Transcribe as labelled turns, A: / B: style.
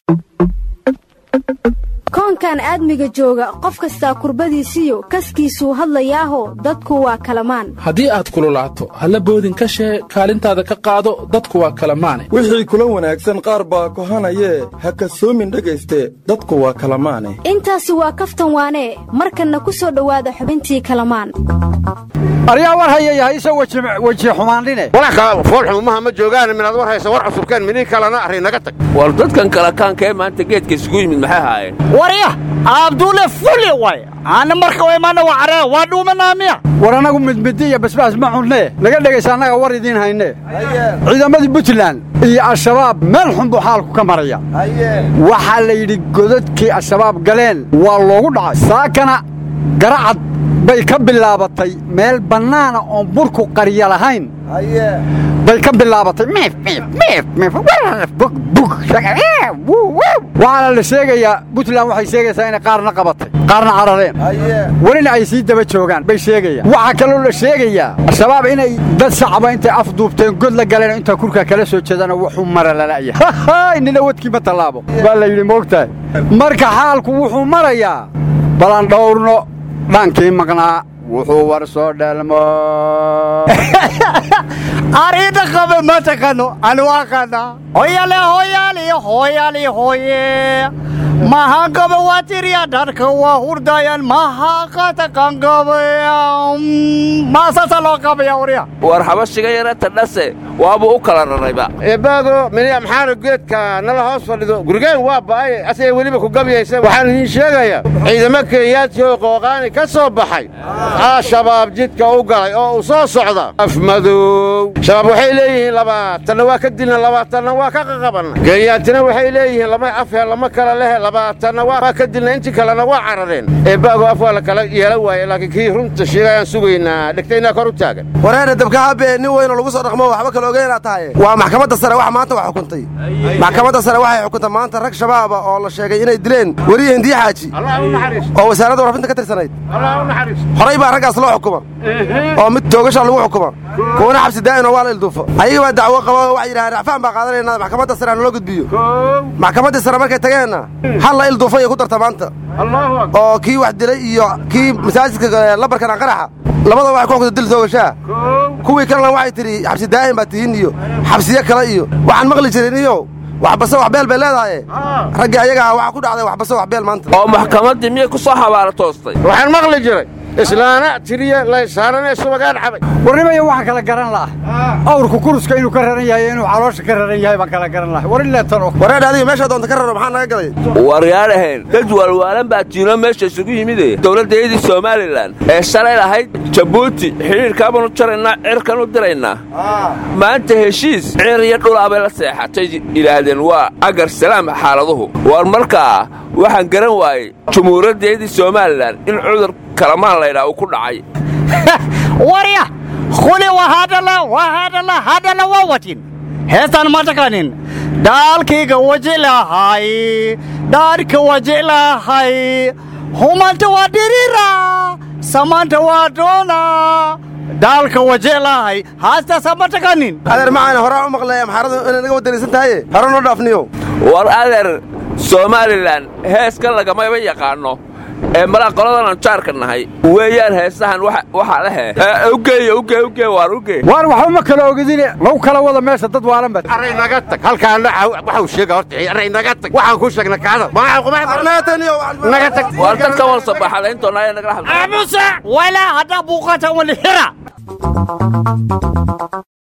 A: koonkan aadmiga jooga qof kastaa kurbadiisiyo kaskiisuu hadlayaaho dadku waa kalamaan
B: haddii aad kululaato halla boodin ka shee kaalintaada ka qaado dadku waa kalamaane
C: wixii kula wanaagsan qaar baa kohanayee ha kasoomin dhegayste dadku waa kalamaane
A: intaasi waa kaftan waanee markanna ku soo dhowaada xubintii kalamaan
D: aryaa war hayayahayse weji xumaandhine
E: foolxumumaha ma joogaan minaad war haysa war cusubkeen minii kalena arri naga tag
F: war dadkan kalakaankee maanta geedka isugu yimid maxay haayeen
G: warya abdulle fuli way aana marka imaana waa caree waa dhuumanaamiya
D: war annagu midmidi iyo basbaas ma cunnee naga dhegaysa annaga war idiin haynee ciidamadii puntland iyo al-shabaab meel xun buu xaalku ka maraya waxaa la yidhi godadkii al-shabaab galeen waa loogu dhacay saakana garacad bay ka bilaabatay meel bannaana oon burku qarya lahayn bay ka bilaabatay waxaana la sheegayaa puntland waxay sheegaysaa inay qaarna qabatay qaarna carareen welina ay sii daba joogaan bay sheegayaan waxaa kaloo la sheegayaa al-shabaab inay dad shacaba intay afduubteen god la galeen intaa kurkaa kala soo jeedana wuxuu mara lala'yahay nina wadkii ma tallaabo baa la yidhi moogtahay marka xaalku wuxuu marayaa balan dhowrno dhankii maqnaa wuxuu war soo dhalmo
G: ariidha qabe ma taqano anu aqana hoyale hoyaali hoyaali hoye mahan qabe waa tiriya dharka waa hurdayaan maha qataqan qabe maasasa loo qabaya warya
F: war habashiga yara tadhase waabuu u kala rarayba
E: eebbaado miniya maxaana geedka nala hoos fadhido gurigeen waa ba'aye asagay weliba ku gabyaysa waxaan idiin sheegayaa ciidamo kenyaadkii qooqaani ka soo baxay al-shabaab jidka u galay oo uu soo socda afmadow shabaab waxay leeyihiin labaatanna waa ka dilna labaatanna waa ka qaqabanna kenyaatina waxay leeyihiin lama afhe lama kala lehe labaatanna waa ka dilna intii kalena waa carareen eebbaago af waa la kala yeela waaye laakiin kii runta sheegayaan sugaynaa dhegtaynaa kor u taagan
H: wareena dabkahabe nin weynoo lagu soo dhaqmo waxba kale ogeynaad tahay waa maxkamadda sare wax maanta wax xukuntay maxkamadda sare waxay xukuntay maanta rag shabaaba oo la sheegay inay dileen weriye hindiye xaaji oo wasaaradda warfinta ka tirsanayd horay baa raggaas loo xukuma oo mid toogasha lagu xukuma kuwana xabsi daa'in oo waa la ilduufo ayaga baa dacwo qaba waxay yidhahdeen racfaan baa qaadanayna maxkamadda sare hanaloo gudbiyo maxkamaddii sare markay tageenna hal la ilduufo iyo ku darta maanta oo kii wax dilay iyo kii masaajidka labarkan qaraxa labada waxay ku xukunta dil toogashaa kuwii kalena waxay tidhi xabsi daa'in baa tihiin iyo xabsiyo kale iyo waxaan maqli jirin iyo waxbase wax beel bay leedahaye raggii ayagaa waxaa ku dhacday waxbase wax beel maanta
F: oo maxkamaddii miyay ku soo xabaalo toostay
E: waxaan maqli jiray islaana tiriya laysaananee subagaan xabay
D: warnimaya waxaan kala garan laha awrku kuruska inuu ka raran yahay inuu caloosha ka raran yahay baan kala garan laha war in leetano
H: wareedha adiga meeshaa doonta ka raro maxaa naga galay
F: waryaadhaheen dad waalwaalan baa jiino meesha isugu yimide dowladdeedii somalilan ee shalay lahayd jabuuti xidhiirkaabanu jaraynaa cirkan u diraynaa maanta heshiis cir iyo dhulaabay la seexatay yidhaahdeen waa agar salaam xaaladuhu war markaa waxaan garan waayey jumhuuriyaddeedii somalilan in cudur kalamaan laydhaa uu ku dhacay
G: warya khuli wahadhala wahadhala hadhala waa watin heestaan ma taqanin dhaalkayga wajilahay dhaarka wajilahay humanta waa dirira samanta waa doona dhaalka wajilahay haastaasa ma taqanin
H: adeer macaan horaa u maqlaya maxaaradu inay naga waddanaysan tahaye hore noo dhaafniyo
F: war adeer somalilan heeska lagamaba yaqaanno ee malaa qoladan aan jaarka nahay weeyaan heesahan waxaa lehe ugeey uge uge waar uge
D: waar waxba ma kala ogidine lagu kala wada meesha dad waalan bad
E: array naga tag halkaana waxau sheega horta array naga tag waxaan ku sheegna kaada naga tag
F: waar dadka wal sabaxalayntoona ayaa nagala hadla
G: amuse walaa haddaa buuqata walixira